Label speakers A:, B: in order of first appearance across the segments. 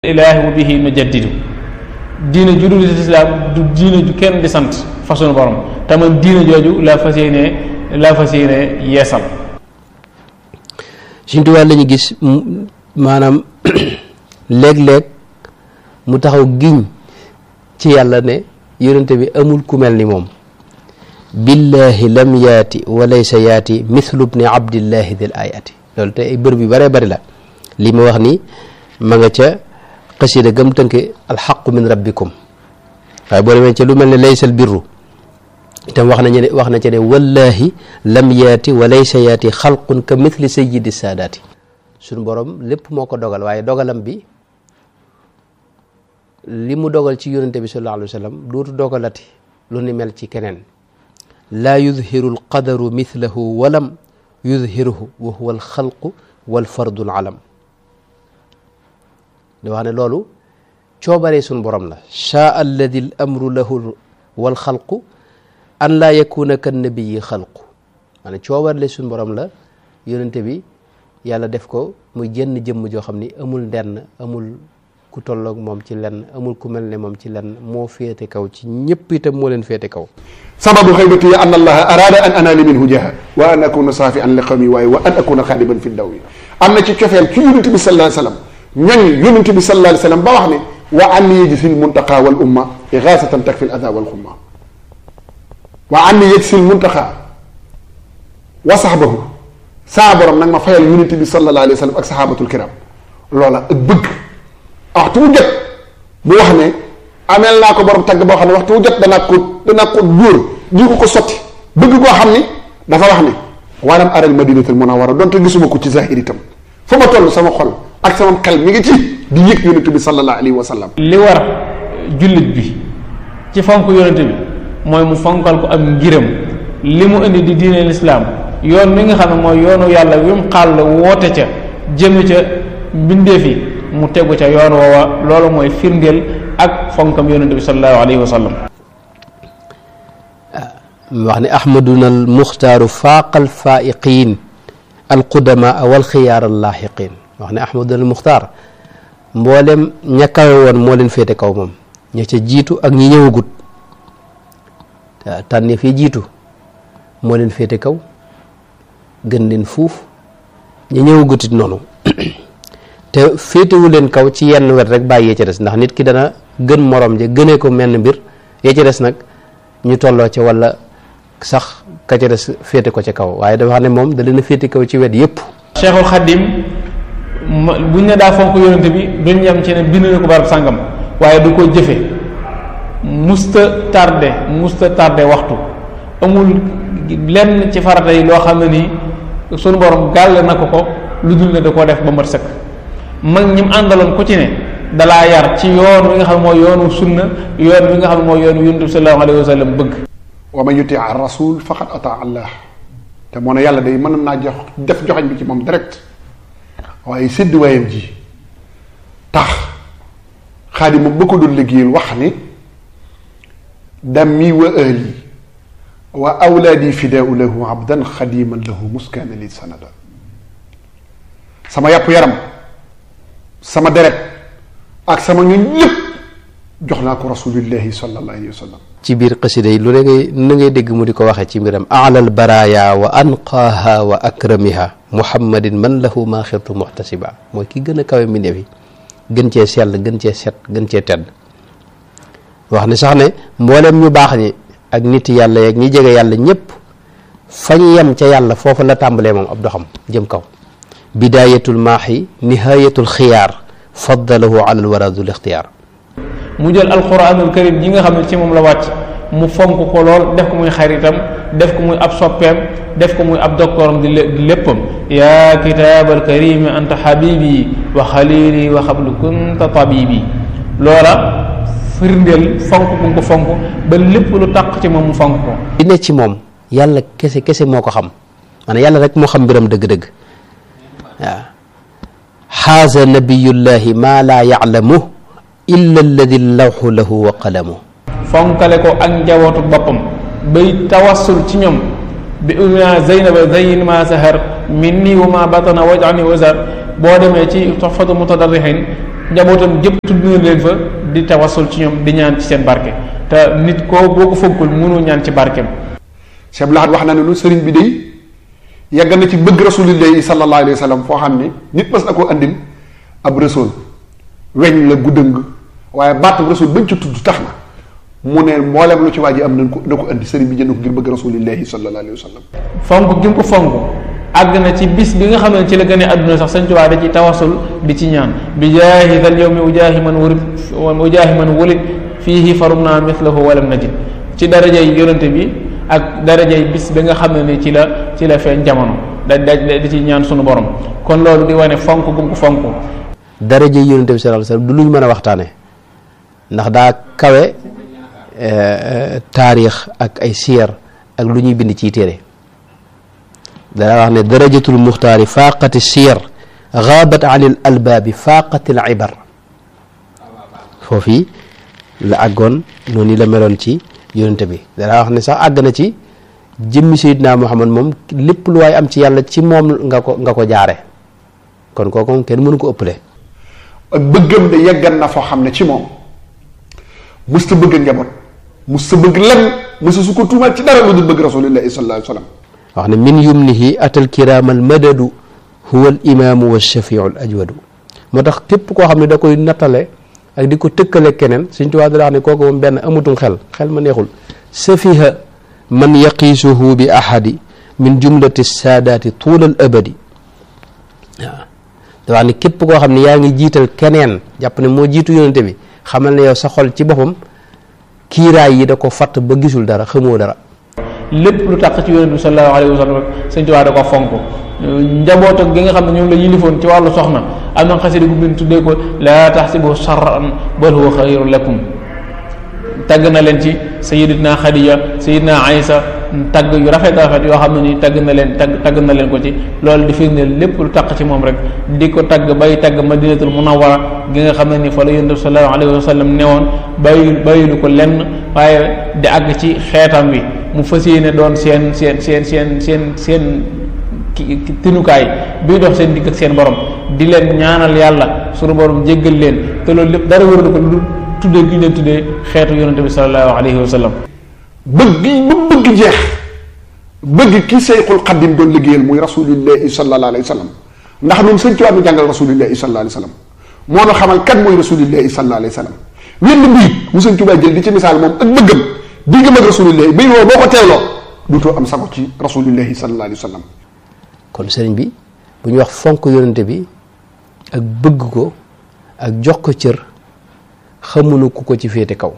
A: ilaahi wa bihi nujaddidu diine ju dul islaam du diine ju kenn di sant fa sunu borom te man diine jooju laa fas yéene laa fas yéene yeesal
B: Sëñ Tuubaa lañu gis maanaam léeg-léeg mu taxaw giñ ci yàlla ne yonente bi amul ku mel ni moom billahi lam yaati wa laysa yaati mithlu bni abdillahi dil ayati loolu te ay bër bi bare bari la li ma wax ni ma nga ca xasida gëm tënke alxaqu min rabbikum waaye boo demee ca lu mel ne laysal birru itam wax nañu ne wax na ca ne wallahi lam yaati wa laysa yaati xalqun ka mithli sayyidi saadaati suñu borom lépp moo ko dogal waaye dogalam bi li mu dogal ci yonente bi sallallahu alayhi wa sallam dootu dogalati lu ni mel ci keneen laa yudhiru alqadaru mithlahu walam yudhiruhu wa huwa alxalqu walfardu alalam di wax ne loolu coobaree suñ borom la chaa alladi l amru lahu wal xalqu an laa yakuna kan nabiyi xalqu maanaam coobarle suñ borom la yonente bi yàlla def ko muy jenn jëmm joo xam ni amul ndenn amul ku tolloog moom ci lenn amul ku mel ne moom ci lenn moo féete kaw ci ñëpp itam moo leen féete kaw
C: sababu xaybati an allaha arada an anaali minhu jaha wa an akuna saafi an li qawmi waaye wa an akuna xaadiban fi daw yi am na ci cofeel ci yonente bi sallallahu alayhi wasallam ñooñ yonent bi sallallahu alayhi wasallam ba wax ne wa anni yajsil muntaqa wal umma ighasatan takfi al adha wal xumma wa anni yajsil muntaqa wa sahbahu saa borom nag ma fayal yonent bi sallallahu alayhi wasallam ak sahabatul kiram loola ak bëgg waxtu wu jot bu wax ne ameel naa ko borom tagg boo xam ne waxtu wu jot danaa ko danaa ko dóor di ko ko sotti bëgg koo xam ni dafa wax ne walam aral madinatul munawwara donte gisuma ko ci zahir itam fa ma toll sama xol ak sama xel mi ngi ci di yëg yonent bi sallallahu alayhi wa sallam
A: li war jullit bi ci fonk yonent bi mooy mu fonkal ko am ngiram li mu indi di diine lislaam yoon mi nga xam ne mooy yoonu yàlla wi mu xàll woote ca jëme ca mbindeef yi mu tegu ca yoon woowa loolu mooy firndeel ak fonkam yonent bi sallallahu alayhi wa sallam
B: wax ne ahmaduna al muxtaaru faaqal faiqin al qudamaa wal xiyaar al laaxiqin wax ne ahmadul muxtaar mboolem ña kawe woon moo leen féete kaw moom ña ca jiitu ak ñi ñëwagut tànne fii jiitu moo leen féete kaw gën leen fuuf ña ñëwagut it noonu te féetewu leen kaw ci yenn wet rek bàyyi yee ca des ndax nit ki dana gën morom ja gënee ko menn mbir yee ca des nag ñu tolloo ca wala sax ka ca des féete ko ca kaw waaye dafa xam ne moom da leen a féete kaw ci wet yépp
A: Cheikhul Khadim buñ ne daa fonk yonente bi duñ yem ci ne bind na ko barab sàngam waaye du ko jëfe musta tardé musta tardé waxtu amul lenn ci farata yi loo xam ne nii sunu borom gàll na ko ko lu dul ne da koo def ba mat sëkk mag ñi mu àndaloon ku ci ne dalaa yar ci yoon wi nga xam ne mooy yoonu sunna yoon wi nga xam ne mooy yoonu yonente bi sallallahu alayhi wa sallam bëgg
C: wa man yuti ar rasul faqad ata allah te moo ne yàlla day mën naa jox def joxañ bi ci moom direct waaye sédd waayam ji tax xaadim moom ba ko doon liggéeyal wax ni dammi wa ahli wa awlaadi fidaau lahu abdan xadiman lahu muskaana li sanada sama yàpp yaram sama deret ak sama ñun lépp jox naa ko rasulillahi sallallahu alayhi wa sallam
B: ci biir xasida yi lu ne ngay na ngay dégg mu di ko waxee ci mbiram alal baraya wa anqaaha wa akramiha muhammadin man lahu ma xirtu muhtasiba mooy ki gën a kawe mbindeef yi gën cee sell gën cee set gën cee tedd wax ne sax ne mboolem ñu baax ñi ak nit yàlla yeeg ñi jege yàlla ñëpp fañ yem ca yàlla foofu la tàmbalee moom ab doxam jëm kaw bidayatul maaxi nihayatul xiyaar faddalahu ala alwaradul ixtiyaar
A: mu jël alquranul karim ji nga xam ne ci moom la wàcc mu fonk ko lool def ko muy xaritam def ko muy ab soppeem def ko muy ab doktooram di léppam yaa kitaabal karimi anta xabibi wa xalili wa xablu kunta tabibi loola firndeel fonk bu ko fonk ba lépp lu taq ci moom mu fonk ko
B: li ne ci moom yàlla kese kese moo ko xam maanaam yàlla rek moo xam mbiram dëgg-dëgg waaw xaaza nabiyullahi maa laa yaclamu illa alladi lawxu lahu wa qalamu
A: fonkale ko ak njabootu boppam bay tawassul ci ñoom bi umina zeynaba zeyin ma sahar min nii wa ma batana wajani wasar boo demee ci toxfatu mutadarrixin njabootam gépp tudd na leen fa di tawasul ci ñoom di ñaan ci seen barke te nit koo boo ko fonkul mënoo ñaan ci barkeem
C: Cheikh Lahad wax na ne lu sëriñ bi day yàgg na ci bëgg rasulillahi sallallahu alayhi wa sallam foo xam ne nit mas na koo andil ab rasul weñ la guddëng waaye baatam rasul bañ ci tudd tax na mu ne mboolem lu ci waa ji am nañ ko na ko andi sëriñ bi jënd ko ngir bëgg rasulillahi sallallahu alayhi wa sallam
A: fonk gi mu ko fonk àgg na ci bis bi nga xam ne ci la gën a àdduna sax Sëñ Tuubaa da ci tawasul di ci ñaan bi jaahi dal yawmi ujaahi man wurid ujaahi man wulid fiihi farum naa mithlahu walam najid ci darajay yonente bi ak darajay bis bi nga xam ne ni ci la ci la feeñ jamono da da di ci ñaan sunu borom kon loolu di wane fonk gum ko fonk
B: daraja yonente bi sallallahu alayhi wasallam du lu ñu mën a waxtaane ndax daa kawe taarix ak ay siyar ak lu ñuy bind ciy téere dana wax ne darajatul muxtaari faaqati siyar gaabat an il albaabi faaqati al ibar foofii la àggoon noonu la meloon ci yonente bi dana wax ne sax àgg na ci jëmmi sayidna muhammad moom lépp lu waay am ci yàlla ci moom nga ko nga ko jaare kon kooku moom kenn mënu ko ëppale
C: ak bëggam de yeggan na foo xam ne ci moom musta bëgg njaboot musta bëgg lenn musta su ko tuumaat ci dara lu dul bëgg rasulillahi sallallahu alayhi wa sallam
B: wax ne min yumnihi atal kiraamal madadu huwa al imaamu wa shafiu al ajwadu moo tax képp koo xam ne da koy nattale ak di ko tëkkale keneen Sëñ Tuubaa da wax ne kooku moom benn amutum xel xel ma neexul safiha man yaqiisuhu bi ahadi min jumlati saadaati tuula al abadi waaw da wax ne képp koo xam ne yaa ngi jiital keneen jàpp ne moo jiitu yonente bi xamal ne yow sa xol ci boppam kiiraay yi da ko fatt ba gisul dara xamoo dara
A: lépp lu taq ci yonent bi sallallahu alayhi wa sallam rek sëñ Tuubaa da ko fonk njaboot ak gi nga xam ne ñoom la yilifoon ci wàllu soxna am na xasida gu bind tuddee ko laa taxsibu sarran bal huwa xayrun lakum tagg na leen ci sayyidatuna Xadija sayyidina Aysa tagg yu rafet rafet yoo xam ne ni tagg na leen tagg tagg na leen ko ci loolu di firndeel lépp lu taq ci moom rek di ko tagg bay tagg madinatul munawwara gi nga xam ne ni fa la yonent bi sallallahu alayhi wa sallam newoon bàyyi bàyyilu ko lenn waaye di àgg ci xeetam wi mu fas yéene doon seen seen seen seen seen seen ki tinukaay bii dox seen digg ak seen borom di leen ñaanal yàlla sunu borom jéggal leen te loolu lépp dara wëralu ko lu tuddee gi ñu leen tuddee xeetu yonente bi sallallahu alayhi wa sallam
C: bëgg ba bëgg jeex bëgg ki Seyxul Xadim doon liggéeyal muy rasulillahi sallallahu alayhi wa sallam ndax ñun sëñ Tuubaa nu jàngal rasulillahi sallallahu alayhi wa sallam moo nu xamal kan mooy rasulillahi sallallahu alayhi wa sallam wenn mbiit mu sëñ Tuubaa jël di ci misaal moom ak bëggam di nga mag rasulillahi bay woo boo ko teeloo duutoo am sago ci rasulillahi sallallahu alayhi wa sallam
B: kon sëriñ bi bu ñu wax fonk yonente bi ak bëgg ko ak jox ko cër xamuñu ku ko ci féete kaw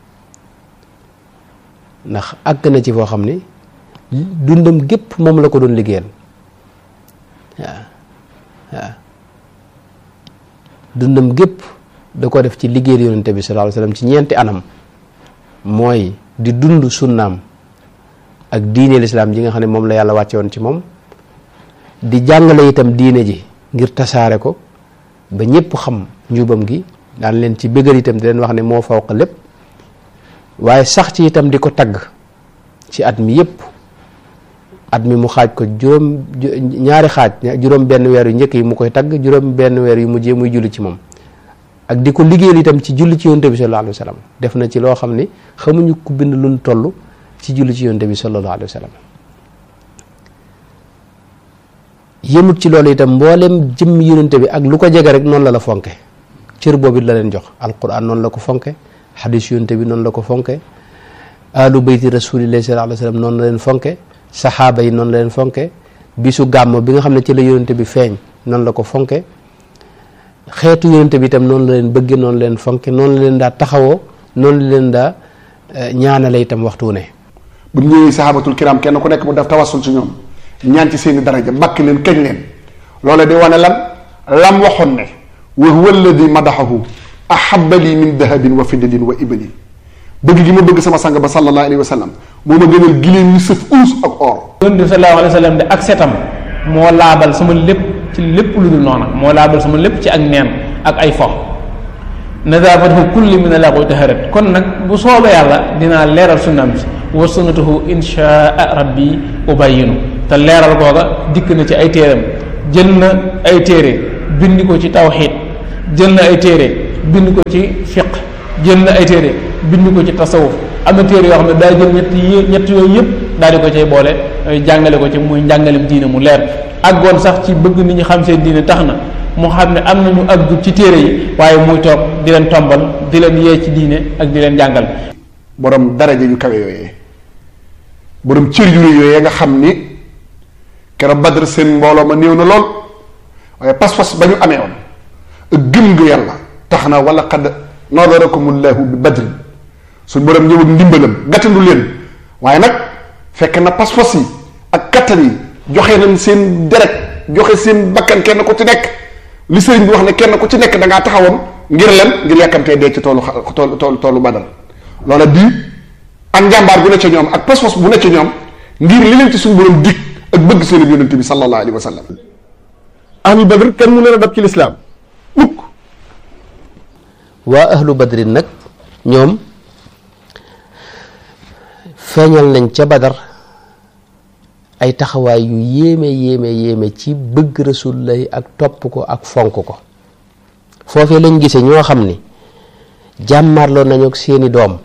B: ndax àgg na ci foo xam ne dundam gépp moom la ko doon liggéeyal waaw waaw dundam gépp da ko def ci liggéeyal yonente bi sallallahu alayhi wasallam ci ñeenti anam mooy di dund sunnaam ak diine lislaam ji nga xam ne moom la yàlla wàcce woon ci moom di jàngale itam diine ji ngir tasaare ko ba ñëpp xam njubam gi daan leen ci bëggal itam di leen wax ne moo fawq lépp waaye sax ci itam di ko tagg ci at mi yëpp at mi mu xaaj ko juróom ñaari xaaj juróom benn weer yu njëkk yi mu koy tagg juróom benn weer yu mujjee muy julli ci moom ak di ko liggéeyal itam ci julli ci yonte bi sallallahu alayhi wa sallam def na ci loo xam ni xamuñu ku bind luñ toll ci julli ci yonte bi sallallahu alayhi wa sallam yëmut ci loolu itam mboolem jëmm yonente bi ak lu ko jege rek noonu la la fonke cër boobu it la leen jox alquran noonu la ko fonke xadis yonente bi noonu la ko fonke alu bayti rasulillahi sallallahu alayhi wa sallam noonu la leen fonke saxaaba yi noonu la leen fonke bisu gàmm bi nga xam ne ci la yonente bi feeñ noonu la ko fonke xeetu yonente bi itam noonu la leen bëgge noonu la leen fonke noonu la leen daa taxawoo noonu la leen daa ñaanale itam waxtu ne
C: bu ñëwee sahabatul kiram kenn ku nekk mu def tawassul ci ñoom ñaan ci seeni daraja bakk leen kañ leen loola di wane lan lam waxoon ne wa huwa alladi madaxahu ahaba li min dahabin wa fiddatin wa ibali bëgg gi ma bëgg sama sang ba sallallahu alayhi wa sallam moo ma gënal giléem yu sëf uus ak or
A: yonent bi sallallahu alayhi wa sallam de ak setam moo laabal sama lépp ci lépp lu dul noona moo laabal sama lépp ci ak neen ak ay fo nadafatuhu kulli min alaqu taharat kon nag bu soobee yàlla dinaa leeral sunnaam si wa sunnatuhu inshaa rabbi ubayinu te leeral googa dikk na ci ay téeram jël na ay téere bindi ko ci tawxiid jël na ay téere bind ko ci fiq jël na ay téere bind ko ci tasawuf am na téere yoo xam ne daa jël ñett yi ñett yooyu yëpp daal di ko cay boole jàngale ko ci muy njàngalem diine mu leer àggoon sax ci bëgg nit ñi xam seen diine tax na mu xam ne am nañu àggu ci téere yi waaye muy toog di leen tombal di leen yee ci diine ak di leen jàngal
C: borom daraja yu kawe yooyee borom cër yu rëy yooyee nga xam ni keroog Badr seen mbooloo ma néew na lool waaye pas-pas ba ñu amee woon ak gëm nga yàlla tax na wala qad nadarakumullahu bi badrin suñ borom ñëw ak ndimbalam gàttandu leen waaye nag fekk na pas-pas yi ak kattan yi joxe nañ seen deret joxe seen bakkan kenn ku ci nekk li sëriñ bi wax ne kenn ku ci nekk da ngaa taxawoon ngir len ngir yàkkamtee dee ci toolu toolu toolu toolu badal loola di ak njàmbaar bu ne ca ñoom ak pas-pas bu ne ca ñoom ngir li leen ci suñu borom dig ak bëgg seen yonente bi sallallahu alayhi wa sallam
D: ahlu badr kenn mu leen a dab ci lislaam mukk
B: waa ahlu badrin nag ñoom feeñal nañ ca badar ay taxawaay yu yéeme yéeme yéeme ci bëgg rasulullahi ak topp ko ak fonk ko foofee lañ gise ñoo xam ni jàmmarloo nañu ak seeni doom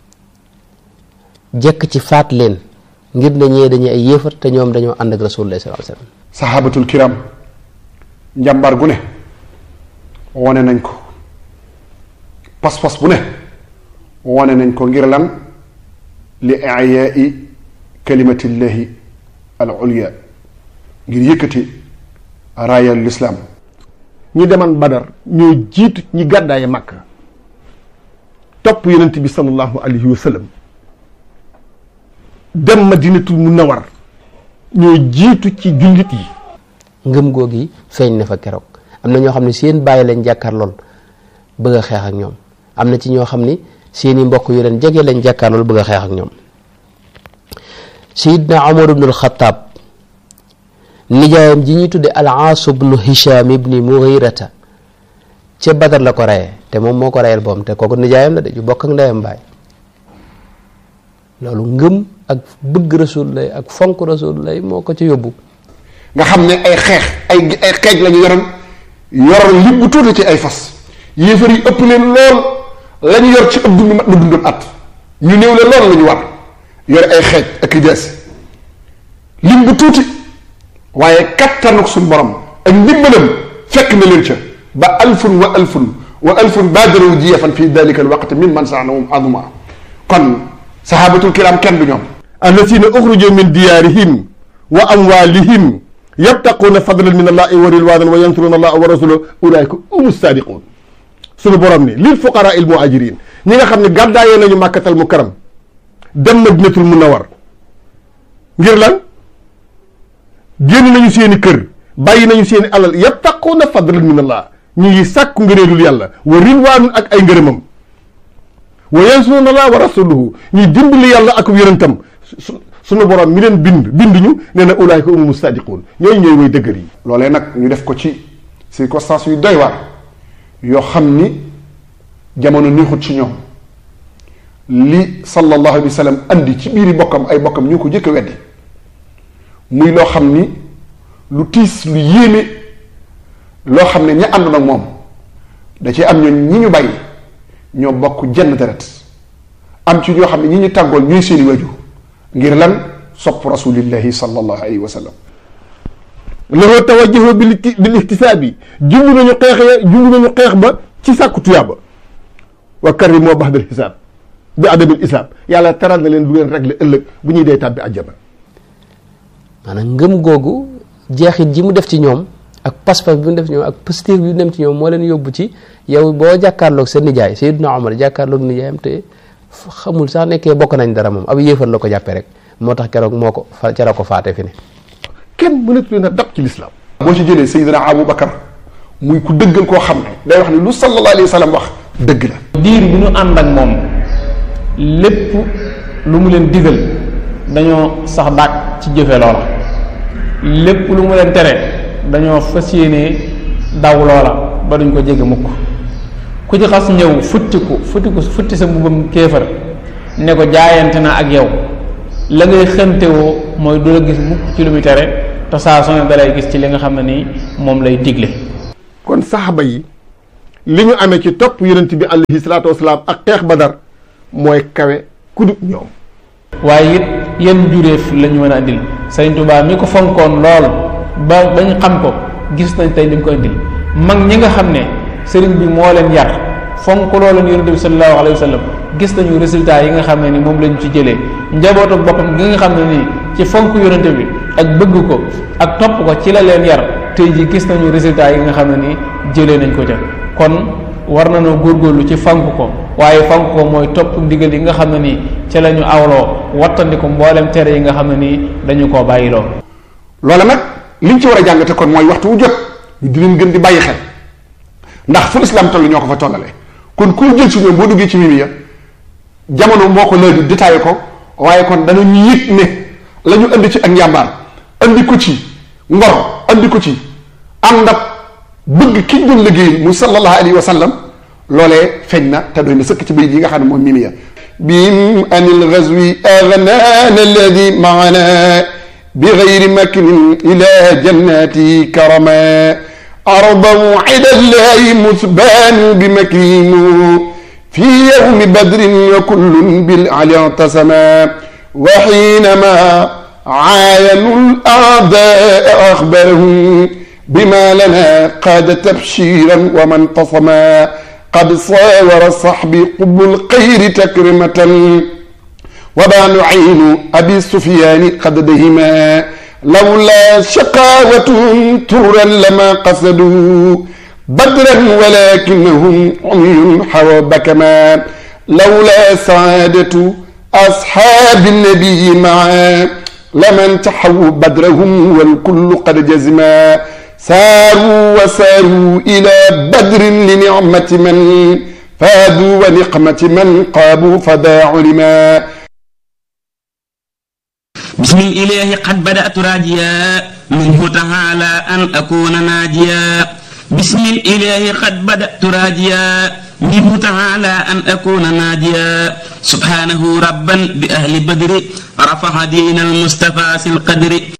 B: jekk ci faat leen ngir ne ñee dañu ay yéefar te ñoom dañoo ànd ak rasulullahi sallallahu alayhi wasallam
C: sahabatul kiram njàmbaar gu ne wone nañ ko pas-pas bu ne wone nañ ko ngir lan li iyaai kalimatillahi al ulya ngir yëkkati raayal lislaam
D: ñi deman badar ñoo jiitu ñi gàddaaye màkka topp yonent bi sallallahu alayhi wa sallam dem madinatul munawar ñoo jiitu ci jullit yi
B: ngëm googi feeñ na fa keroog am na ñoo xam ne seen bàyyi lañ jàkkaar lool bëgg a xeex ak ñoom am na ci ñoo xam ni seeni mbokk yu leen jege lañ jàkkaar lool bëgg a xeex ak ñoom sayidna omar ibnul xataab nijaayam ji ñuy tudde al aas ibnu hisham ibni mughirata ca badar la ko reyee te moom moo ko reyal boom te kooku nijaayam la de ju bokk ak ndeyam baay loolu ngëm ak bëgg rasul lay ak fonk rasul lay moo ko ci yóbbu
C: nga xam ne ay xeex ay ay xeej la ñu yoroon yoroon li bu tuuti ci ay fas yéefar yi ëpp leen lool la ñu yor ci ëpp dund mat na dundam at ñu néew leen lool la ñu war yore ay xeej ak i jaasi lim bu tuuti waaye kattanuk suñ borom ak ndimbalam fekk na leen ca ba alfun wa alfun wa alfun baadaru jiyafan fi dalika alwaqt min man saanahum aduma kon sahabatul kiram kenn du ñoom
D: alladina uxruju min diyaarihim wa amwalihim yabtaquuna fadlan min allahi wa ridwanan wa yansuruna allaha wa rasulahu ulaika umu sadiqun suñu borom ni lil fuqara il muhajirin ñi nga xam ne gàddaayee nañu màkkatal mukarram dem madinatul munawar ngir lan génn nañu seeni kër bàyyi nañu seeni alal yabtaquuna fadlan min allah ñu ngi sàkku ngëneelul yàlla wa ridwaanun ak ay ngërëmam wa yansuruna allah wa rasuluhu ñuy dimbali yàlla ak yonentam suñu borom mi leen bind bind ñu nee na ulaayka umu sadiqun ñooñu ñooy way dëgër yi
C: loolee nag ñu def ko ci circonstances yu doy waar yoo xam ni jamono neexut ci ñoom li sallallahu alayhi wa sallam andi ci biiri bokkam ay bokkam ñu ko jëkk a weddi muy loo xam ni lu tiis lu yéeme loo xam ne ña àndoon ak moom da ci am ñoon ñi ñu bàyyi ñoo bokk jenn deret am ci ñoo xam ne ñi ñu tàggool ñooy seeni waju ngir lan sopp rasulillahi sallallahu alayhi wa sallam
D: loxoo tawajjuhu bil bil ihtisaabi jumbu nañu xeex ya jumbu nañu xeex ba ci sàkku tuyaaba wa karri moo bax dal xisaab bi adabil isaab yàlla teral na leen du leen réglé ëllëg bu ñuy dee tàbbi àjjana
B: maanaam ngëm googu jeexit ji mu def ci ñoom ak pas-pas bi mu def ci ñoom ak positif bi mu dem ci ñoom moo leen yóbbu ci yow boo jàkkaarloog sa nijaay Seydina Omar jàkkaarloog nijaayam te xamul sax nekkee bokk nañ dara moom ab yéefar la ko jàppee rek moo tax keroog moo ko fa ca la ko faate fi ne
D: kenn mënatu leen a dab ci lislaam
C: boo ci jëlee Seydina Abu Bakar muy ku dëggal koo xam ne day wax ni lu sallallahu alayhi wa sallam wax dëgg la
A: diir bi ñu ànd ak moom lépp lu mu leen digal dañoo sax dàq ci jëfe loola lépp lu mu leen tere dañoo fas yéenee daw loola ba duñ ko jege mukk ku ci xas ñëw futti ko futti ko futti sa mbubbam kéefar ne ko jaayante na ak yow la ngay xëntewoo mooy du la gis mukk ci lu muy tere te saa soo ne dalay gis ci li nga xam ne nii moom lay digle
D: kon saxaba yi li ñu amee ci topp yonent bi alayhi salaatu wasalaam ak xeex badar mooy kawe ku dut ñoom
A: waaye it yenn juréef la ñu mën a andil Sëriñ Tuubaa mi ko fonkoon lool ba bañ xam ko gis nañ tey li mu ko andil mag ñi nga xam ne sëriñ bi moo leen yar fonk looleen yonente bi sallallahu alayhi wa sallam gis nañu résultat yi nga xam ne ni moom lañu ci jëlee njabootu boppam gi nga xam ne nii ci fonk yonente bi ak bëgg ko ak topp ko ci la leen yar tey ji gis nañu résultat yi nga xam ne nii jëlee nañ ko ca kon war nañoo góorgóorlu ci fank ko waaye fank ko mooy topp ndigal yi nga xam ne nii ca la ñu awloo wattandi ko mboolem tere yi nga xam ne nii dañu koo bàyyiloo
C: loola nag liñ ci war a jàngate kon mooy waxtu wu jot ñu di leen gën di bàyyi xel ndax fu islam toll ñoo ko fa tollale kon ku jël si ñoom boo duggee ci mimi ya jamono moo ko léegi détaillé ko waaye kon danañu yëg ne la ñu indi ci ak njàmbaar andi ko ci ngor andi ko ci ànd ak bëgg ki doon liggéey mu sallallahu alayhi wa sallam loolee feeñ na te doy na sëkk ci bayit yi nga xam ne moom mimi ya bim anil ghazwi aghnana alladi maana bi ghayri makrin ila jannati karama arda wa'ida allahi musbanu bi makrimu في يوم بدر وكل بالعلي اعتصما وحينما عاينوا الأعداء أخبرهم بما لنا قاد تبشيرا ومن تصما قد صاور صحبي قب الخير تكرمة وبان عين أبي سفيان قد دهما لولا شقاوة ترا لما قصدوا بدرا ولكنهم عمي حوى بكما لولا سعادة أصحاب النبي معا لمن تحوا بدرهم والكل قد جزما ساروا وساروا إلى بدر لنعمة من فادوا ونقمة من قابوا فدا علما
E: بسم الإله قد بدأت راجيا منه تعالى أن أكون ناجيا بسم الإله قد بدأت راجيا منه تعالى أن أكون ناجيا سبحانه ربا بأهل بدر رفع دين المصطفى في القدر